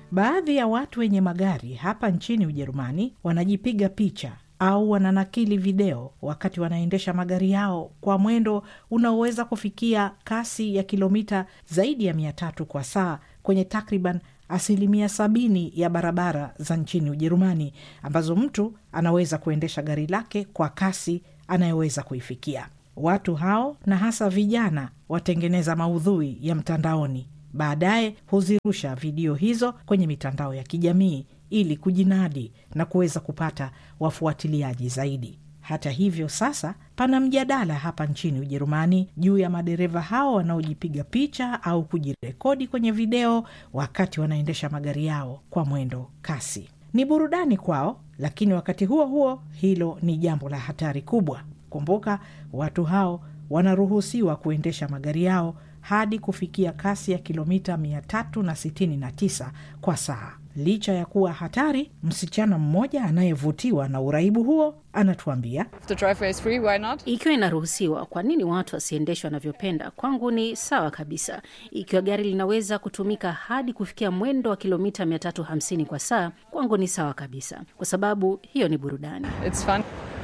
Baadhi ya watu wenye magari hapa nchini Ujerumani wanajipiga picha au wananakili video wakati wanaendesha magari yao kwa mwendo unaoweza kufikia kasi ya kilomita zaidi ya mia tatu kwa saa kwenye takriban asilimia sabini ya barabara za nchini Ujerumani ambazo mtu anaweza kuendesha gari lake kwa kasi anayoweza kuifikia. Watu hao na hasa vijana watengeneza maudhui ya mtandaoni, baadaye huzirusha video hizo kwenye mitandao ya kijamii ili kujinadi na kuweza kupata wafuatiliaji zaidi. Hata hivyo, sasa pana mjadala hapa nchini Ujerumani juu ya madereva hao wanaojipiga picha au kujirekodi kwenye video wakati wanaendesha magari yao kwa mwendo kasi. Ni burudani kwao, lakini wakati huo huo hilo ni jambo la hatari kubwa. Kumbuka, watu hao wanaruhusiwa kuendesha magari yao hadi kufikia kasi ya kilomita 369 kwa saa. Licha ya kuwa hatari, msichana mmoja anayevutiwa na uraibu huo anatuambia, The driveway is free, why not? Ikiwa inaruhusiwa, kwa nini watu wasiendeshwe wanavyopenda? Kwangu ni sawa kabisa. Ikiwa gari linaweza kutumika hadi kufikia mwendo wa kilomita 350 kwa saa, kwangu ni sawa kabisa, kwa sababu hiyo ni burudani. It's fun.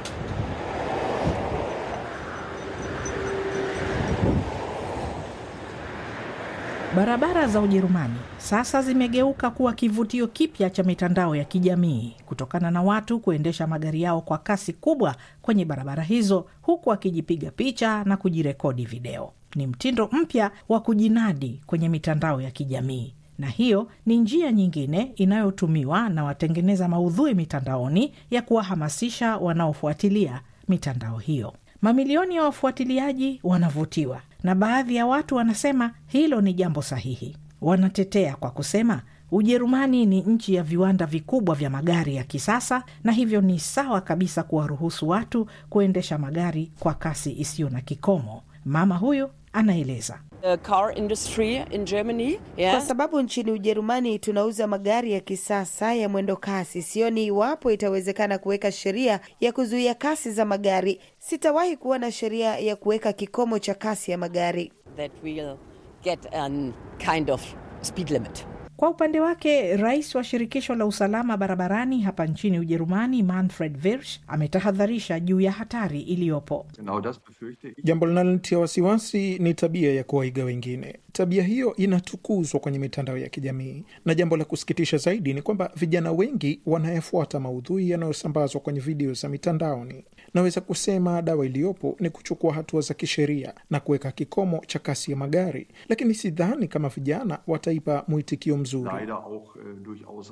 barabara za Ujerumani sasa zimegeuka kuwa kivutio kipya cha mitandao ya kijamii kutokana na watu kuendesha magari yao kwa kasi kubwa kwenye barabara hizo, huku akijipiga picha na kujirekodi video. Ni mtindo mpya wa kujinadi kwenye mitandao ya kijamii na hiyo ni njia nyingine inayotumiwa na watengeneza maudhui mitandaoni ya kuwahamasisha wanaofuatilia mitandao hiyo. Mamilioni ya wafuatiliaji wanavutiwa na baadhi ya watu wanasema hilo ni jambo sahihi. Wanatetea kwa kusema Ujerumani ni nchi ya viwanda vikubwa vya magari ya kisasa na hivyo ni sawa kabisa kuwaruhusu watu kuendesha magari kwa kasi isiyo na kikomo. Mama huyu anaeleza. The car industry in Germany, yeah. Kwa sababu nchini Ujerumani tunauza magari ya kisasa ya mwendo kasi, sioni iwapo itawezekana kuweka sheria ya kuzuia kasi za magari. Sitawahi kuona sheria ya kuweka kikomo cha kasi ya magari. that we'll get an kind of speed limit. Kwa upande wake rais wa shirikisho la usalama barabarani hapa nchini Ujerumani, Manfred Wirsch, ametahadharisha juu ya hatari iliyopo. Genau das befürchte ich. Jambo linalonitia wasiwasi ni tabia ya kuwaiga wengine. Tabia hiyo inatukuzwa kwenye mitandao ya kijamii, na jambo la kusikitisha zaidi ni kwamba vijana wengi wanayafuata maudhui yanayosambazwa kwenye video za mitandaoni. Naweza kusema dawa iliyopo ni kuchukua hatua za kisheria na kuweka kikomo cha kasi ya magari, lakini sidhani kama vijana wataipa mwitikio mzuri. Leider auch äh, durchaus